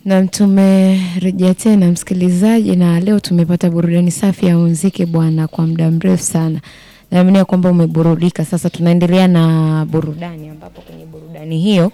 Na tumerejea tena msikilizaji, na leo tumepata burudani safi ya muziki bwana, kwa muda mrefu sana. Naamini ya kwamba umeburudika. Sasa tunaendelea na burudani, ambapo kwenye burudani hiyo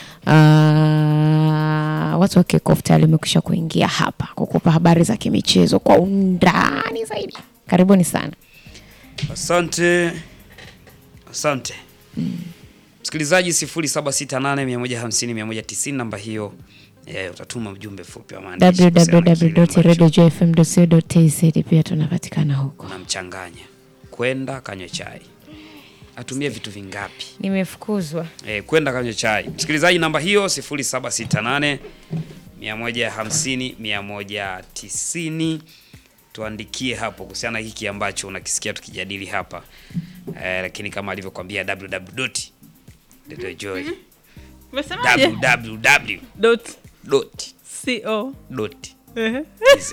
ah, watu wa Kickoff tayari wamekwisha kuingia hapa kukupa habari za kimichezo kwa undani zaidi. Karibuni sana. Asante, asante msikilizaji. 0768150190 namba hiyo eh, utatuma ujumbe fupi wa maandishi kuhusiana na kile ambacho www.radiojfm.co.tz pia tunapatikana huko. unamchanganya kwenda kanywe chai. Atumie vitu vingapi? Nimefukuzwa. Eh, kwenda kanywe chai. Msikilizaji, namba hiyo 0768 150 190 tuandikie hapo kuhusiana na hiki ambacho unakisikia tukijadili hapa eh, lakini kama alivyokuambia www.joy Umesemaje? www Dot dot co. dot Ehe. tz.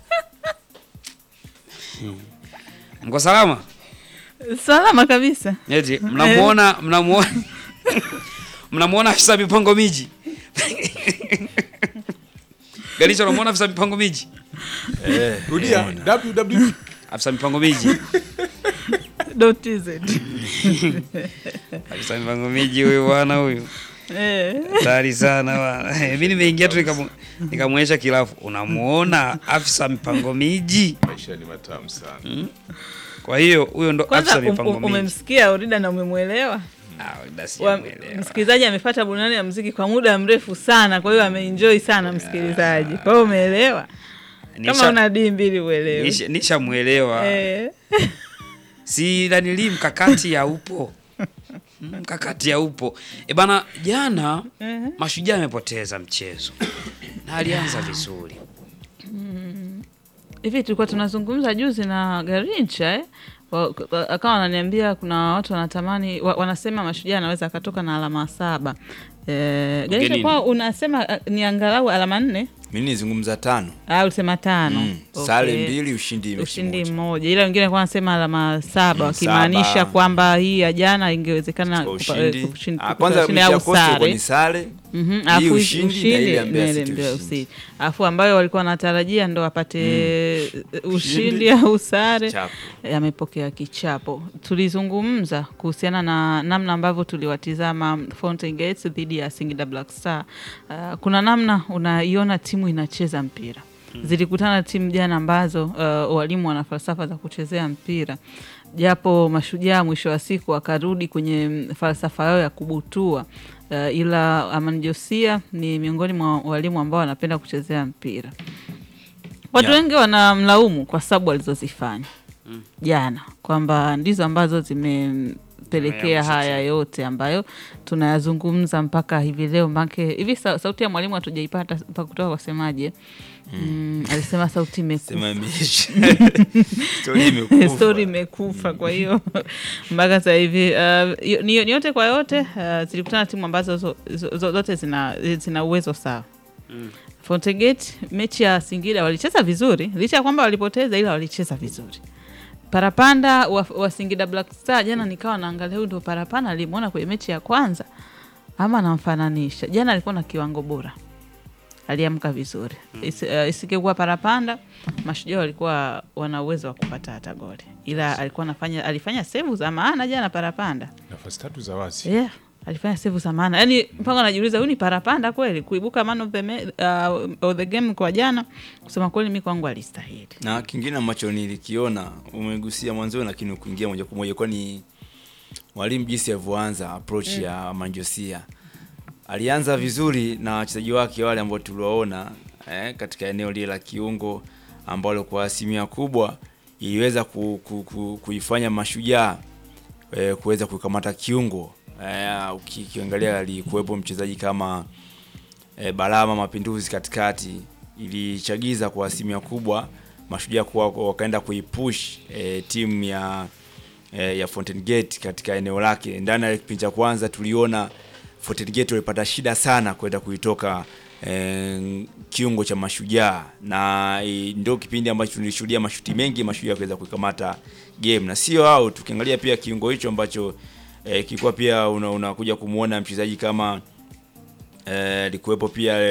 Mko salama? Salama kabisa. Eti mnamuona mnamuona mnamuona afisa mipango miji Galisha, unamuona afisa mipango miji Rudia www. afisa mipango miji Dot tz. afisa mipango miji huyu bwana huyu Eh. hatari sana bwana. Mimi nimeingia tu nikamu- nikamwonyesha kilafu, unamuona afisa mipango miji. Maisha ni matamu sana. Kwa hiyo huyo ndo Kwanza afisa um, mipango um, miji. umemsikia Orida na umemwelewa. Ah, basi Wa- sijamuelewa. Msikilizaji amepata burudani ya muziki kwa muda mrefu sana, kwa hiyo ameenjoy sana msikilizaji. Kwa hiyo umeelewa? Kama Nisha- una dii mbili uelewe. nisha- nishamuelewa Eh. si nanili mkakati haupo Mm, mkakati haupo e bana jana mashujaa amepoteza mchezo na alianza vizuri Hivi tulikuwa tunazungumza juzi na Garincha eh? Wa- wa- akawa wananiambia kuna watu wanatamani wa, wanasema mashujaa anaweza akatoka na alama saba. Eh, Garincha Ugenini. kwa unasema uh, ni angalau alama nne Mimi nizungumza tano. au ulisema tano? Mm. Okay. Sare mbili, ushindi mechi ushindi moja. mmoja, ila wengine walikuwa wanasema alama saba, Mm, wakimaanisha saba. kwamba hii ya jana ingewezekana Kwa kupa- ushindi. eh, kushin- Ah, kupa Kwanza ushindi mechi ya au Coastal ilikuwa sare. ni sare. Mhm, Hii alafu ushindi na ile ya Mbeya na ile City Mbeya ushindi. City. alafu ambayo walikuwa wanatarajia ndo wapate ushindi au sare Chapo. amepokea kichapo. Tulizungumza kuhusiana na namna ambavyo tuliwatizama Fountain Gates dhidi ya Singida Black Star. Uh, kuna namna unaiona timu inacheza mpira zilikutana timu jana ambazo uh, walimu wana falsafa za kuchezea mpira japo mashujaa mwisho wa siku wakarudi kwenye mm, falsafa yao ya kubutua uh, ila Aman Josia ni miongoni mwa walimu ambao wanapenda kuchezea mpira watu Yeah. wengi wanamlaumu kwa sababu alizozifanya jana kwamba ndizo ambazo zimempelekea Zimeamsha haya timu. yote ambayo tunayazungumza mpaka hivi leo make hivi sa, sauti ya mwalimu hatujaipata mpaka kutoka kwa semaje mm, alisema sauti imekufa Sema imeisha. Story imekufa. stori imekufa kwa hiyo mpaka sasa hivi uh, yo- ni, ni yote kwa yote uh, zilikutana timu ambazo zo, zo, zo, zote zina, zina uwezo sawa Mm. Fountain Gate mechi ya Singida walicheza vizuri licha ya kwamba walipoteza ila walicheza vizuri parapanda wa, wa Singida Black Star jana nikawa naangalia huyu ndo parapanda alimwona kwenye mechi ya kwanza ama namfananisha jana alikuwa na kiwango bora aliamka vizuri Isi, uh, isingekuwa parapanda mashujaa walikuwa wana uwezo wa kupata hata goli ila alikuwa anafanya alifanya sevu za maana jana parapanda Nafasi tatu za wazi. yeah, alifanya sevu za maana yaani mpaka anajiuliza huyu ni parapanda kweli kuibuka man of the, me, uh, of the game kwa jana kusema kweli mi kwangu alistahili na kingine ambacho nilikiona umegusia mwanzoni lakini ukuingia moja kwa moja kwani mwalimu jinsi alivyoanza approach ya manjosia alianza vizuri na wachezaji wake wale ambao tuliwaona eh, katika eneo lile la kiungo ambalo kwa asilimia kubwa iliweza ku, ku, ku, kuifanya mashujaa eh, kuweza kukamata kiungo eh, uki- ukiangalia alikuwepo mchezaji kama e, Balama Mapinduzi katikati ilichagiza kwa asilimia kubwa mashujaa kuwa wakaenda kuipush e, timu ya e, ya Fountain Gate katika eneo lake. Ndani ya kipindi cha kwanza tuliona Fountain Gate walipata shida sana kwenda kuitoka e, kiungo cha mashujaa na e, ndio kipindi ambacho tulishuhudia mashuti mengi mashujaa kuweza kuikamata game, na sio hao, tukiangalia pia kiungo hicho ambacho e, kilikuwa pia unakuja una unakuja kumwona mchezaji kama eh, alikuwepo pia